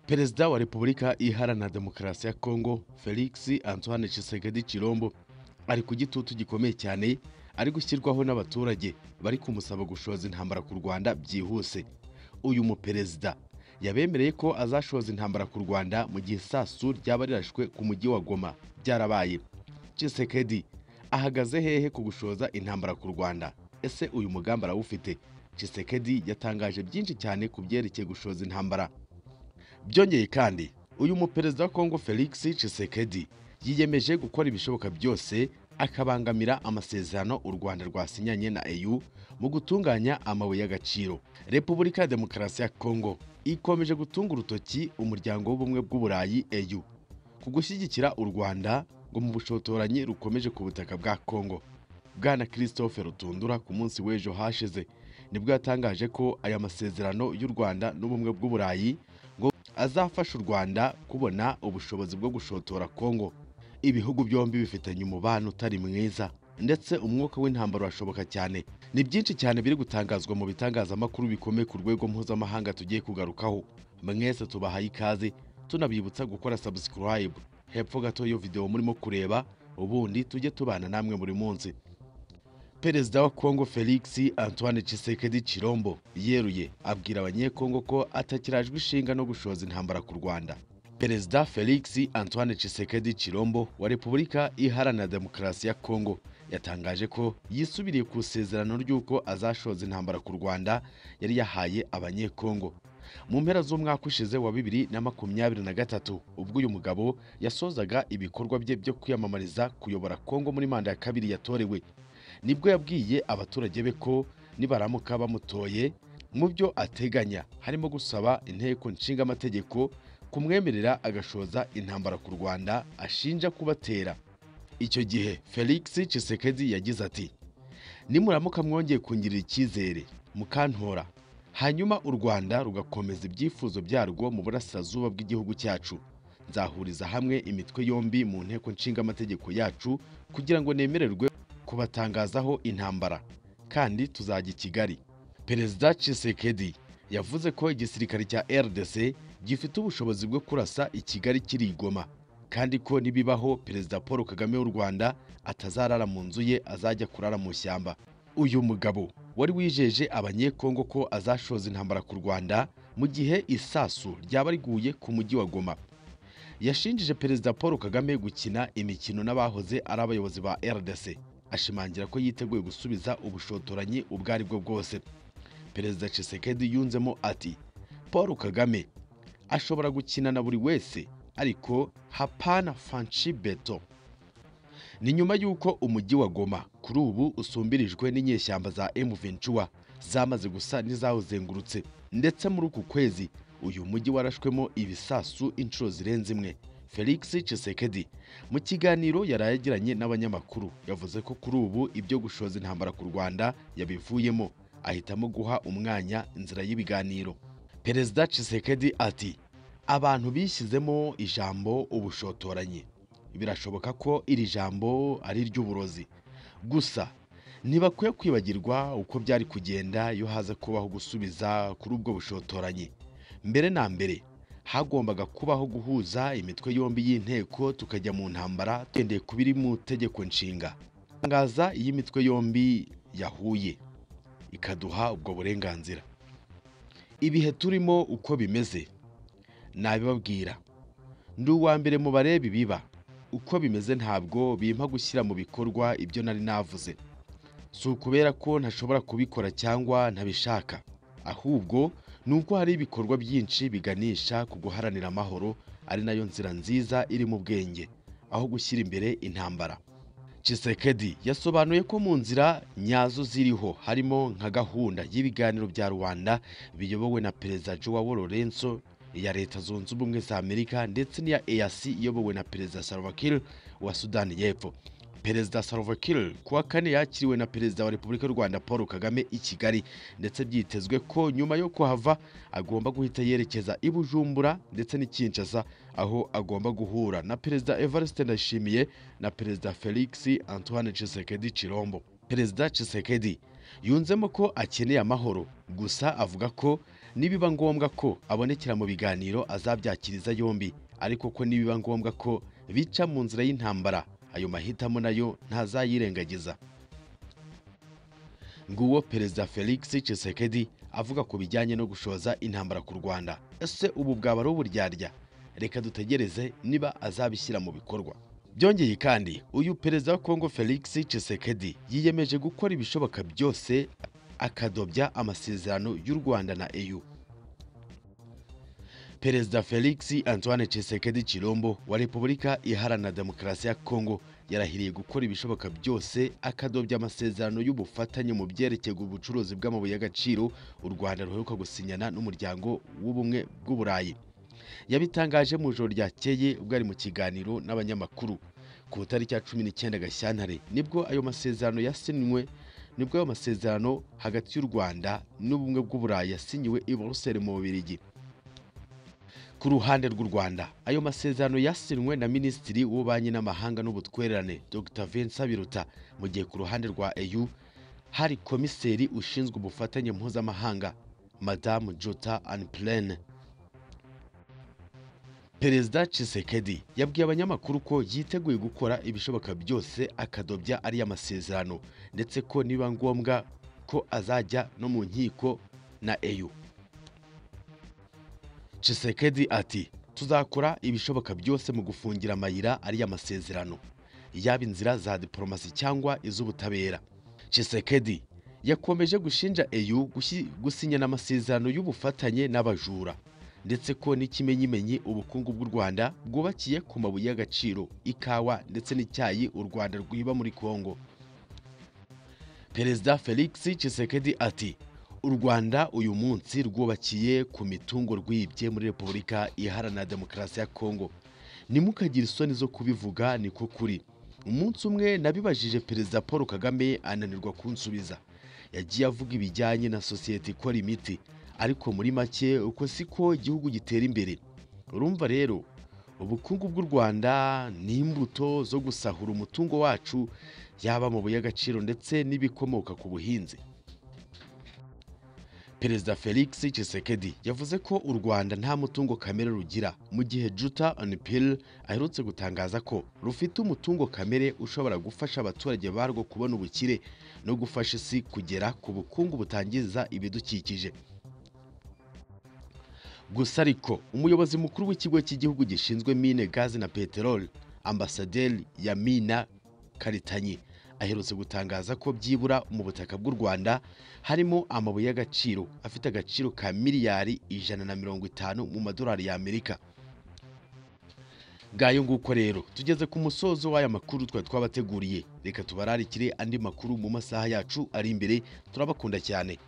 perezida wa repubulika iharanira demokarasi ya kongo felix antoine Tshisekedi Chilombo ari ku gitutu gikomeye cyane ari gushyirwaho n'abaturage bari kumusaba gushoza intambara ku rwanda byihuse uyu muperezida yabemereye ko azashoza intambara ku rwanda mu gihe isasu ryaba rirashwe ku mujyi wa goma byarabaye Tshisekedi ahagaze hehe ku gushoza intambara ku rwanda ese uyu mugambi arawufite Tshisekedi yatangaje byinshi cyane ku byerekeye gushoza intambara byongeye kandi uyu muperezida wa kongo felix Tshisekedi yiyemeje gukora ibishoboka byose akabangamira amasezerano u rwanda rwasinyanye na eu mu gutunganya amabuye y'agaciro repubulika ya demokarasi ya kongo ikomeje gutunga urutoki umuryango w'ubumwe bw'uburayi eu ku gushyigikira u rwanda ngo mu bushotoranyi rukomeje ku butaka bwa kongo bwana christophe rutundura ku munsi w'ejo hashize nibwo yatangaje ko aya masezerano y'u rwanda n'ubumwe bw'uburayi ngo azafasha u rwanda kubona ubushobozi bwo gushotora kongo ibihugu byombi bifitanye umubano utari mwiza ndetse umwuka w'intambara urashoboka cyane ni byinshi cyane biri gutangazwa mu bitangazamakuru bikomeye ku rwego mpuzamahanga tugiye kugarukaho mwese tubahaye ikaze tunabibutsa gukora subscribe hepfo gato y'iyo videwo murimo kureba ubundi tujye tubana namwe buri munsi perezida wa kongo felix antoine Tshisekedi Chilombo yeruye abwira abanyekongo ko atakirajwe ishinga no gushoza intambara ku rwanda perezida felix antoine Tshisekedi Chilombo wa repubulika iharanira demokarasi ya kongo yatangaje ko yisubiriye ku isezerano ry'uko azashoza intambara ku rwanda yari yahaye abanyekongo mu mpera z'umwaka ushize wa bibiri na makumyabiri na gatatu ubwo uyu mugabo yasozaga ibikorwa bye byo kwiyamamariza kuyobora kongo muri manda ya kabiri yatorewe nibwo yabwiye abaturage be ko nibaramuka bamutoye mu byo ateganya harimo gusaba inteko nshinga amategeko kumwemerera agashoza intambara ku rwanda ashinja kubatera icyo gihe felix Tshisekedi yagize ati nimuramuka mwongeye kungirira icyizere mukantora hanyuma u rwanda rugakomeza ibyifuzo byarwo mu burasirazuba bw'igihugu cyacu nzahuriza hamwe imitwe yombi mu nteko nshinga amategeko yacu kugira ngo nemererwe kubatangazaho intambara kandi tuzajya i kigali perezida Tshisekedi yavuze ko igisirikare cya rdc gifite ubushobozi bwo kurasa i kigali kirigoma kandi ko nibibaho perezida paul kagame w'u rwanda atazarara mu nzu ye azajya kurara mu ishyamba uyu mugabo wari wijeje abanyekongo ko azashoza intambara ku rwanda mu gihe isasu ryaba riguye ku mujyi wa goma yashinjije perezida paul kagame gukina imikino n'abahoze ari abayobozi ba rdc ashimangira ko yiteguye gusubiza ubushotoranyi ubwo ari bwo bwose perezida Tshisekedi yunzemo ati paul kagame ashobora gukina na buri wese ariko hapana fanshi beto ni nyuma y'uko umujyi wa goma kuri ubu usumbirijwe n'inyeshyamba za emuventura zamaze gusa n'izawuzengurutse ndetse muri uku kwezi uyu mujyi warashwemo ibisasu inshuro zirenze imwe felix Tshisekedi mu kiganiro yari yagiranye n'abanyamakuru yavuze ko kuri ubu ibyo gushoza intambara ku rwanda yabivuyemo ahitamo guha umwanya inzira y'ibiganiro perezida Tshisekedi ati abantu bishyizemo ijambo ubushotoranyi birashoboka ko iri jambo ari iry'uburozi gusa ntibakwiye kwibagirwa uko byari kugenda iyo haza kubaho gusubiza kuri ubwo bushotoranyi mbere na mbere hagombaga kubaho guhuza imitwe yombi y'inteko tukajya mu ntambara tugendeye ku biri mu tegeko nshinga itangaza iyo imitwe yombi yahuye ikaduha ubwo burenganzira ibihe turimo uko bimeze nabibabwira ndi uwa mbere mu bareba ibiba uko bimeze ntabwo bimpa gushyira mu bikorwa ibyo nari navuze si ukubera ko ntashobora kubikora cyangwa ntabishaka ahubwo ni uko hari ibikorwa byinshi biganisha ku guharanira amahoro ari nayo nzira nziza iri mu bwenge aho gushyira imbere intambara Tshisekedi yasobanuye ko mu nzira nyazo ziriho harimo nka gahunda y'ibiganiro bya rwanda biyobowe na perezida joao lorenzo iya leta zunze ubumwe za amerika ndetse n'iya eac iyobowe na perezida salva kiir wa sudani y'epfo perezida salva kiir kuwa kane yakiriwe na perezida wa repubulika y'u rwanda paul kagame i kigali ndetse byitezwe ko nyuma yo kuhava agomba guhita yerekeza i bujumbura ndetse n'i kinshasa aho agomba guhura na perezida evariste ndayishimiye na perezida felix antoine Tshisekedi Chilombo perezida Tshisekedi yunzemo ko akeneye amahoro gusa avuga ko nibiba ngombwa ko abonekera mu biganiro azabyakiriza yombi ariko ko nibiba ngombwa ko bica mu nzira y'intambara ayo mahitamo nayo ntazayirengagiza nguwo perezida felix Tshisekedi avuga ku bijyanye no gushoza intambara ku rwanda ese ubu bwaba ari uburyarya reka dutegereze niba azabishyira mu bikorwa byongeye kandi uyu perezida wa kongo felix Tshisekedi yiyemeje gukora ibishoboka byose akadobya amasezerano y'u rwanda na eu perezida felix antoine Tshisekedi Chilombo wa repubulika iharanira demokarasi ya kongo yarahiriye gukora ibishoboka byose akadobya amasezerano y'ubufatanye mu byerekeye ubucuruzi bw'amabuye y'agaciro u rwanda ruheruka gusinyana n'umuryango w'ubumwe bw'uburayi yabitangaje mu ijoro ryakeye ubwo ari mu kiganiro n'abanyamakuru ku itariki ya cumi n'icyenda gashyantare nibwo ayo masezerano yasinywe nibwo ayo masezerano hagati y'u rwanda n'ubumwe bw'uburayi yasinyiwe i buruseli mu bubirigi ku ruhande rw'u rwanda ayo masezerano yasinywe na minisitiri w'ububanyi n'amahanga n'ubutwererane dr vincent biruta mu gihe ku ruhande rwa eu hari komiseri ushinzwe ubufatanye mpuzamahanga madamu jota anpilene perezida Tshisekedi yabwiye abanyamakuru ko yiteguye gukora ibishoboka byose akadobya ariya masezerano ndetse ko niba ngombwa ko azajya no mu nkiko na EU Tshisekedi ati tuzakora ibishoboka byose mu gufungira amayira ariya masezerano yaba inzira za diporomasi cyangwa iz'ubutabera Tshisekedi yakomeje gushinja EU gusi- gusinyana amasezerano y'ubufatanye n'abajura ndetse ko n'ikimenyimenyi ubukungu bw'u Rwanda bwubakiye ku mabuye y'agaciro ikawa ndetse n'icyayi u Rwanda rwiba muri Kongo Perezida Felix Tshisekedi ati u Rwanda uyu munsi rwubakiye ku mitungo rwibye muri Repubulika Iharanira Demokarasi ya Kongo nimukagire isoni zo kubivuga niko kuri umunsi umwe nabibajije Perezida Paul Kagame ananirwa kunsubiza yagiye avuga ibijyanye na sosiyete ikora imiti ariko muri make uko siko igihugu gitera imbere urumva rero ubukungu bw'u rwanda ni imbuto zo gusahura umutungo wacu yaba mu y'agaciro ndetse n'ibikomoka ku buhinzi perezida felix Tshisekedi yavuze ko u rwanda nta mutungo kamere rugira mu gihe juta anipil aherutse gutangaza ko rufite umutungo kamere ushobora gufasha abaturage barwo kubona ubukire no gufasha isi kugera ku bukungu butangiza ibidukikije gusa ariko umuyobozi mukuru w'ikigo cy'igihugu gishinzwe mine gazi na peteroli ambasaderi yamina karitanyi aherutse gutangaza ko byibura mu butaka bw'u rwanda harimo amabuye y'agaciro afite agaciro ka miliyari ijana na mirongo itanu mu madolari y'amerika ngayo nguko rero tugeze ku musozo w'aya makuru twari twabateguriye reka tubararikire andi makuru mu masaha yacu ari imbere turabakunda cyane